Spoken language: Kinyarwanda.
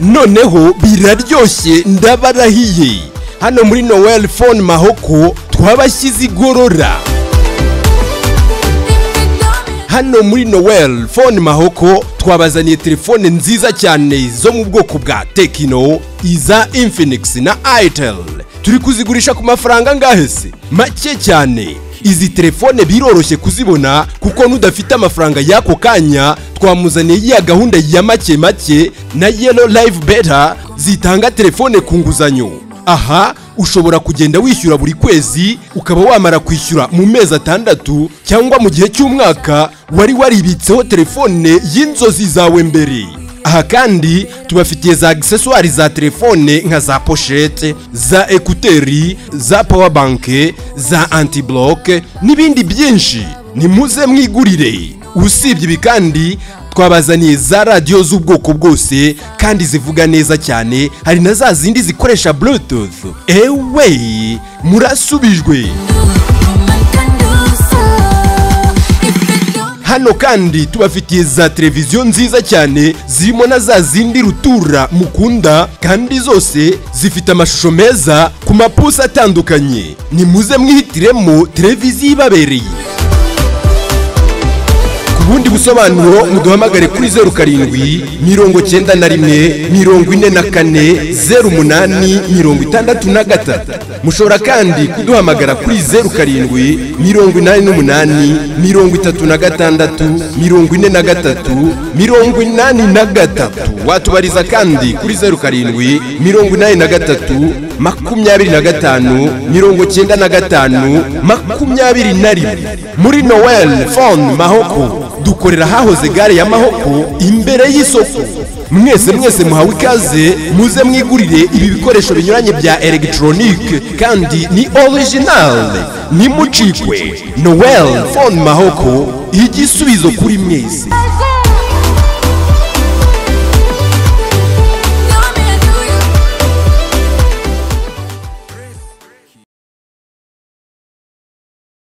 noneho biraryoshye ndabarahiye hano muri noel phone mahoko twabashyize igorora hano muri noel phone mahoko twabazaniye telefone nziza cyane zo mu bwoko bwa tekino iza infinix na itel turi kuzigurisha ku mafaranga angahe se make cyane izi telefone biroroshye kuzibona kuko n'udafite amafaranga y'ako kanya twamuzaniye ya gahunda ya make make na yellow live better zitanga telefone ku nguzanyo aha ushobora kugenda wishyura buri kwezi ukaba wamara kwishyura mu mezi atandatu cyangwa mu gihe cy'umwaka wari waribitseho telefone y'inzozi zawe mbere aha kandi tubafitiye za agiseswari za telefone nka za poshete za ekuteri za pawabanke za antiboloke n'ibindi byinshi nimuze mwigurire usibye ibi kandi twabazaniye za radiyo z'ubwoko bwose kandi zivuga neza cyane hari na za zindi zikoresha bluetooth ewe murasubijwe hano kandi tubafitiye za televiziyo nziza cyane zirimo na za zindi rutura mukunda kandi zose zifite amashusho meza ku mapusi atandukanye nimuze mwihitiremo televiziyo ibabereye ku bundi busobanuro muduhamagare kuri zeru karindwi mirongo cyenda na rimwe mirongo ine na kane zeru umunani mirongo itandatu na gatatu mushobora kandi kuduhamagara kuri zeru karindwi mirongo inani n'umunani mirongo itatu na gatandatu mirongo ine na gatatu mirongo inani na gatatu watubariza kandi kuri zeru karindwi mirongo inani na gatatu makumyabiri na gatanu mirongo cyenda na gatanu makumyabiri na rimwe muri noel phone mahoko dukorera hahoze gare ya mahoko imbere y'isoko mwese mwese muhawe ikaze muze mwigurire ibi bikoresho binyuranye bya elegitoronike kandi ni orijinali nimucikwe noel phone mahoko igisubizo kuri mwese